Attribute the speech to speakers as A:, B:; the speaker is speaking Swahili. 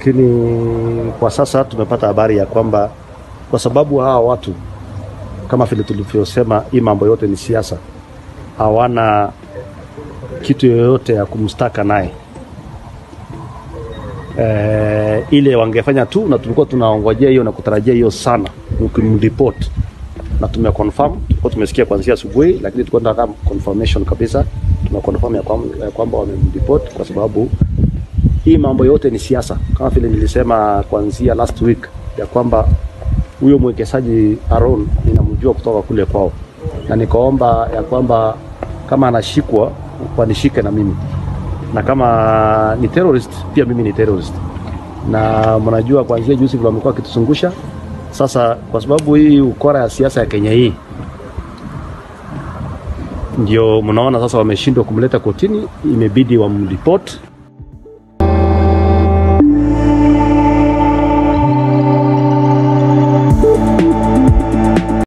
A: lakini kwa sasa tumepata habari ya kwamba kwa sababu hawa watu kama vile tulivyosema, hii mambo yote ni siasa, hawana kitu yoyote ya kumstaka naye e, ile wangefanya tu, na tulikuwa tunaongojea hiyo na kutarajia hiyo sana, ukimripoti na tumeconfirm, tulikuwa tumesikia kuanzia asubuhi, lakini tulikuwa tunataka confirmation kabisa. Tumeconfirm ya kwamba, ya kwamba wamemripoti kwa sababu hii mambo yote ni siasa, kama vile nilisema kuanzia last week ya kwamba huyo mwekezaji Aaron ninamjua kutoka kule kwao, na nikaomba ya kwamba kama anashikwa wanishike na mimi, na kama ni terrorist pia mimi ni terrorist. Na mnajua kuanzia juzi vile wamekuwa wakituzungusha sasa, kwa sababu hii ukora ya siasa ya Kenya hii ndio mnaona sasa wameshindwa kumleta kotini, imebidi wamripoti